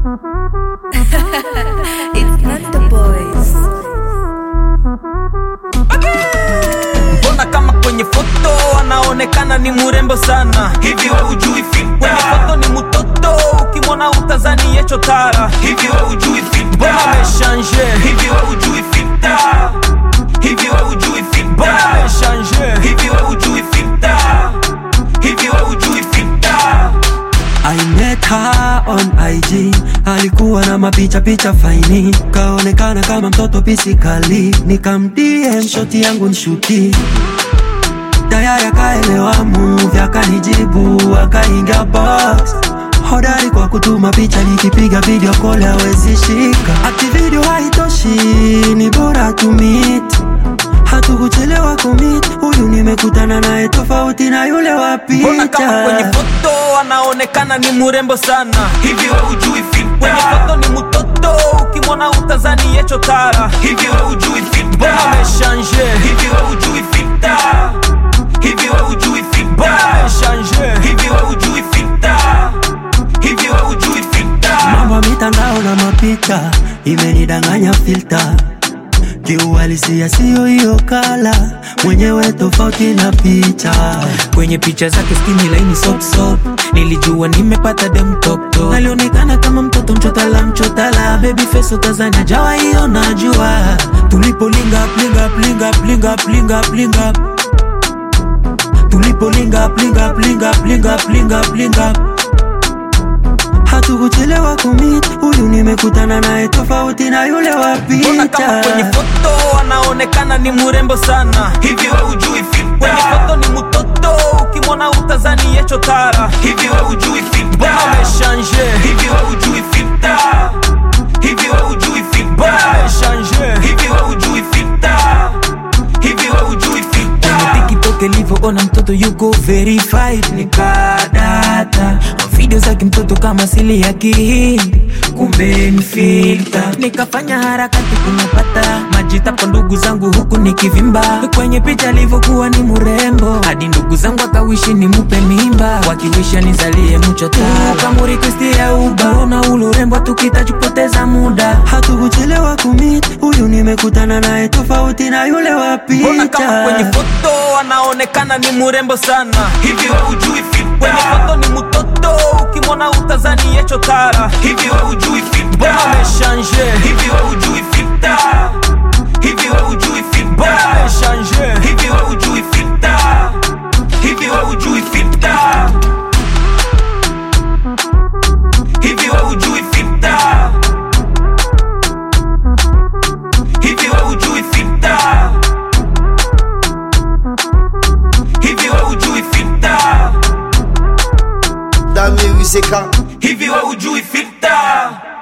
it's not the boys. mbona kama kwenye foto anaonekana ni murembo sana hivi we ujui kwenye filter foto ni mutoto ukimwona utazani yecho tara hivi we ujui mbona filter ameshanje hivi we ujui filter hivi we ujui mbona filter ameshanje hivi we ujui filter hivi we ujui filter I met her on IG, alikuwa na mapicha picha faini, kaonekana kama mtoto pisikali, nikamdm shoti yangu nshuti tayari akaelewa move, akanijibu akaingia box hodari kwa kutuma picha, nikipiga video call hawezi shika, ati video haitoshi, ni bora tu meet hatukuchelewa kumit, huyu nimekutana naye tofauti na yule wa mbona kama kwenye picha. foto anaonekana ni murembo sana hivi we ujui kwenye filter foto ni mutoto ukimwona utazani yecho tara hivi we ujui filter mbona ameshanje hivi we ujui filter hivi we ujui mbona filter ameshanje hivi we ujui filter hivi we ujui filter mambo ya mitandao na mapicha imenidanganya filta kiuhalisia siyo hiyo kala mwenyewe tofauti na picha kwenye picha zake skini laini sopsop nilijua nimepata dem tokto alionekana kama mtoto mchotala mchotala baby face utazania jawa hiyo najua tulipolinga plinga plinga plinga plinga plinga tulipolinga plinga plinga plinga plinga plinga hatukuchelewa kumit huyu nimekutana naye tofauti na yule wa mbona kama kwenye picha foto anaonekana ni murembo sana hivi we ujui kwenye filter foto ni mutoto ukimwona utazani yecho tara hivi we ujui filter mbona ameshanje hivi we ujui filter hivi we ujui mbona filter ameshanje hivi we ujui filter hivi we ujui filter tiktok ilivyoona mtoto yuko verified nikadata video zake mtoto kama sili ya kihindi kumbe ni filter nikafanya harakati kunapata majita kwa ndugu zangu huku nikivimba kwenye picha alivyokuwa ni murembo hadi ndugu zangu akawishi ni mupe mimba wakiwisha nizalie mchota kamurikwistia uba ona ule urembo tukitachupoteza muda hatukuchelewa kumit huyu nimekutana naye tofauti na yule wa mbona kama kwenye picha foto anaonekana ni murembo sana hivi we ujui kwenye filter foto ni mutoto ukimwona utazani yecho tara hivi we ujui mbona filter ameshanje hivi we ujui filter hivi we ujui mbona filter ameshanje hivi we ujui filter hivi we ujui filter hivi we ujui filter hivi we ujui filter hivi we ujui filter Dame Wiseka hivi we ujui filter